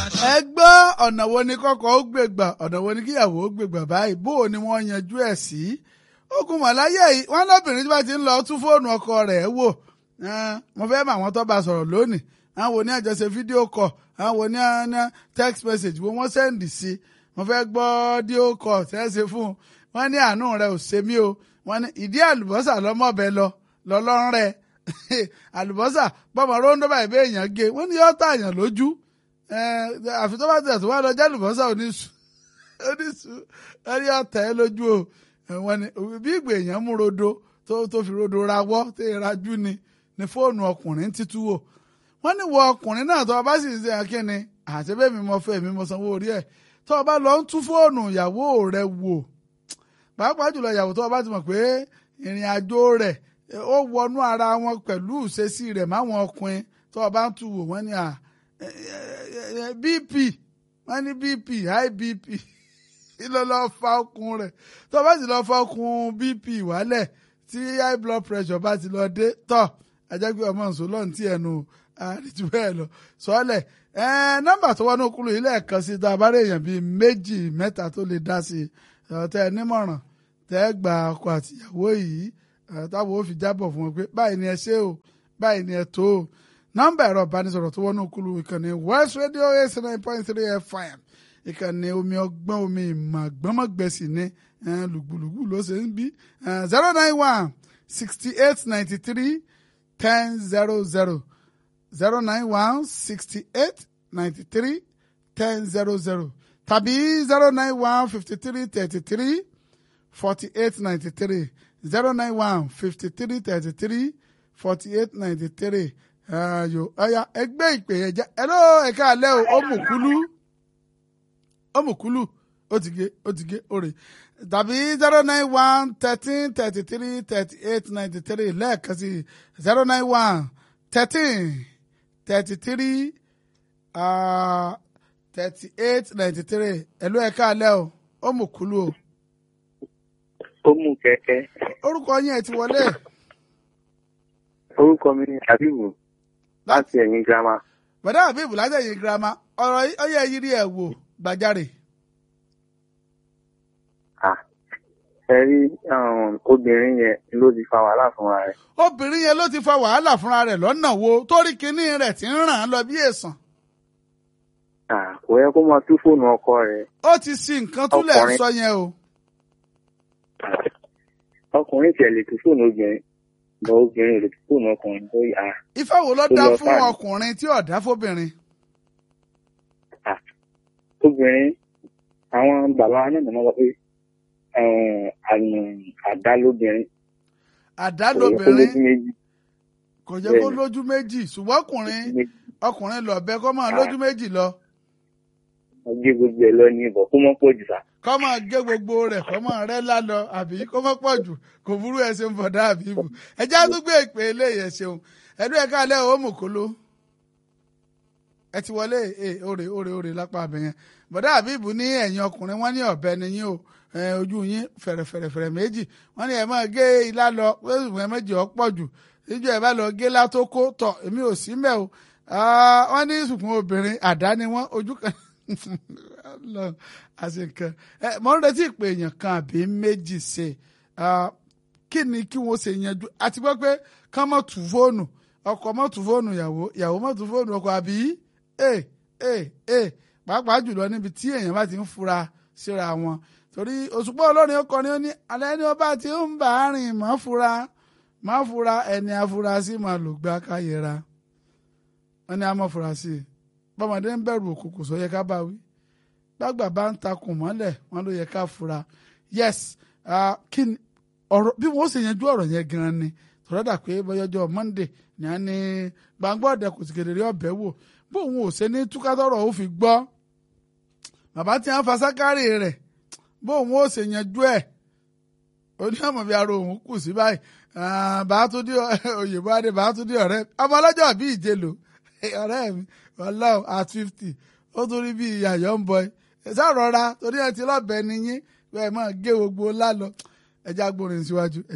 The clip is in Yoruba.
ẹ gbọ́ ọ̀nà wo ni kọ́kọ́ ó gbègbà ọ̀nà wo ni kíyàwó ó gbègbà báyìí bó o ni wọ́n yanjú ẹ̀ sí. ogun mọ̀láyé yìí wọ́n lóbìnrin tí wọ́n ti ń lọ tún fóònù ọkọ rẹ̀ wò mo fẹ́ mọ àwọn tó bá sọ̀rọ̀ lónìí àwọn wo ní àjọṣe fídíò kọ̀ àwọn wo ní text message wo wọ́n sẹ́ndì sí mo fẹ́ gbọ́ díò kọ̀ tẹ́sí fún un wọ́n ní àánú rẹ̀ ò ṣe mí o wọ́n ní ìdí àlùbọ́sà lọ́mọ́bẹ lọ lọ́lọ́run rẹ̀ àlùbọ́sà bọ́mọ róńdó báyìí bẹ́ẹ̀ èèyàn gé wọ́n ní yọ́ tààyàn lójú àfi tó bá tẹ̀ tó wá lọ jálùbọ́sà oníṣu oníṣu ẹni ọ̀tẹ̀ ẹ lójú o wọ́n ní bí ìgbè èèyàn mú rodo tó tó fi rodo rawọ́ tó rajú ni ní fóònù ọkùnrin títú wò wọ́n ní wọ ọkùnrin náà tó o bá sì ń ṣe akíni àti bẹ́ẹ̀ mi mọ fẹ́ mi mọ sanwó orí ẹ̀ tó o bá lọ ń tú fóònù ìyàwó rẹ wò pàápàá jùlọ ìyàwó tó o bá ti mọ̀ pé ìrìn àjò rẹ̀ ó wọnú ara wọn pẹ̀lú ìṣesí rẹ̀ máwọn ọkùnrin tó o bá ń tú wò wọ́n ní à bp wọ́n ní bp high bp ló lọ fa okùn rẹ̀ tó o bá sì lọ fa okùn bp wálẹ̀ tí high blood pressure bá ti lọ dé tọ̀ ajagbe ọmọ nsọ lọ́n tí ẹnu àríjú bẹ́ẹ̀ lọ sọ́ọ́lẹ̀ nọ́mbà tó wọnú kúlù yìí lẹ́ẹ̀kan sí tá a bá rí èèyàn bíi méjì mẹ́ta tó lè dá sí i tẹ́ ẹ nímọ̀ràn tẹ́ ẹ gba ọkọ àtìyàwó yìí táwọn ò fi jábọ̀ fún wọn pé báyìí ni ẹ ṣe o báyìí ni ẹ tó o nọ́mbà ẹ̀rọ ìbánisọ̀rọ̀ tó wọnú kúlù ìkànnì West Radio eight nine point three FM ìkànnì omi ọgbọ́n omi ìmọ̀ àgbọ́mọ̀gbẹ̀sì ní lùgbùlùgbù ló ṣe ń bí zero nine one sixty eight ninety three ten zero zero zero nine one sixty eight ninety three ten zero zero tàbí zero nine one fifty three thirty three forty eight ninety three zero nine one fifty three thirty three forty eight ninety three ayo ọya ẹgbẹ́ ìpè ẹ̀jẹ̀ ẹ̀rọ ẹ̀ka alẹ́ o ó mú kúlú ó mú kúlú ó ti gé ó ti gé òrè tàbí zero nine one thirteen thirty three thirty eight ninety three lẹ́ẹ̀kan sí zero nine one thirteen thirty three thirty eight ninety three ẹ̀lú ẹ̀ka alẹ́ o ó mú kúlú o. ó mú kẹ̀kẹ́. orúkọ yín ẹ ti wọlé. orúkọ mi ni Habibu láti ẹ̀yìn girama. bọ̀dá Habibu láti ẹ̀yìn girama ọ̀rọ̀ ọyẹ yìí rí ẹ̀ wò gbàjáre. ẹ rí obìnrin yẹn ló ti fa wàhálà fúnra rẹ̀. obìnrin yẹn ló ti fa wàhálà fúnra rẹ̀ lọ́nà wo torí kinní rẹ̀ ti ń ràn án lọ bí èsàn. kò yẹ kó máa tú fóònù ọkọ rẹ̀. ó ti sí nǹkan túlẹ̀ sọ yẹn o. ọkùnrin tiẹ̀ lè tú fóònù obìnrin bọ obìnrin lè tú fóònù ọkùnrin tó yà. ifá wo ló dá fún ọkùnrin tí ò dá fóbìnrin. obìnrin àwọn bàbá náà mọ̀ lọ pé àdá lóbìnrin. àdá lóbìnrin kò jẹ́ kó lójú méjì ṣùgbọ́n ọkùnrin ọkùnrin lọ̀bẹ kó máa lójú méjì lọ. gé gbogbo ẹ lọ ní ibọ̀ kó mọ́ pọ̀ jù sá. kó máa gé gbogbo rẹ̀ kó máa rẹ́ lálọ àbí kó mọ́ pọ̀ jù kò burú ẹ ṣeun bọ̀dá àbí ibù ẹ já tún gbé ìpè eléyìí ẹ ṣeun ẹdún ẹ káàlẹ́ ò mú kóló ẹ ti wọlé òrè òrè òrè lápá abẹ́yẹn bọ̀dá àbí ibù ní ẹ̀yìn ọkùnrin wọ́n ní ọ̀bẹ nìyí o ojú yín fẹ̀rẹ̀fẹ̀rẹ̀fẹ̀rẹ̀ méjì wọ́n ní ẹ máa gé ilá lọ pé méjì ọ̀ pọ̀ jù níjọ́ ẹ bá lọ gé látó kó tọ̀ èmi ò sí mẹ́ o wọ́n ní sùkùn obìnrin àdá ni wọ́n ojú kan àṣekàn ẹ mọ̀ ń retí ìpè èèyàn kan àbí méjì ṣe kí ni kí wọ́n ṣe yanjú àti gbọ́ pé kán mọ̀ tù fóònù ọkọ mọ̀ tù fóònù ìyàwó ìyàwó mọ̀ tù fóònù ọkọ àbí ẹ ẹ ẹ pàápàá jùlọ níbi tí èèyàn bá ti ń fura síra wọn torí òṣùpá olórin ọkọrin ó ní alẹ́ ní ọba tí ó ń bá a rìn má fura má fura ẹni afurasí máa lò gbá káyẹra wọn ní a mọ̀ fura sí i bọ́mọdé ń bẹ̀rù òkùnkùn sọ yẹ ká bá wí gbàgbà bá ń takùn mọ́lẹ̀ wọn ló yẹ ká fura yes kí ni ọ̀rọ̀ bí wọ́n ṣe yanjú ọ̀rọ̀ yẹn gan-an ni tọ́lọ́dà pé bọ́yọ́jọ́ Monday ní a ní gbàngbọ́ ọ̀dẹ kò sì kedere ọ̀bẹ wò bóun ò ṣe ní túkátọ́rọ̀ ó fi gbọ́ bàbá tí wọ́n fa sákárì rẹ̀ bóun ó ṣe yanjú ẹ̀ oníyàmọ̀ bí ara òun kù sí báyìí bàátúndí òyìnbó adé bàátúndí ọ̀rẹ́ ọmọ ọlọ́jọ́ bí ìjẹlò ọ̀rẹ́ mi ọlọ́run at fifty ó tún rí bí ìyàyọ̀ ń bọ̀ ẹ sá rọra torí ẹ ti lọ́bẹ̀ẹ́ niyín bẹ́ẹ̀ máa gé gbogbo ńlá lọ ẹja gbórin síwájú.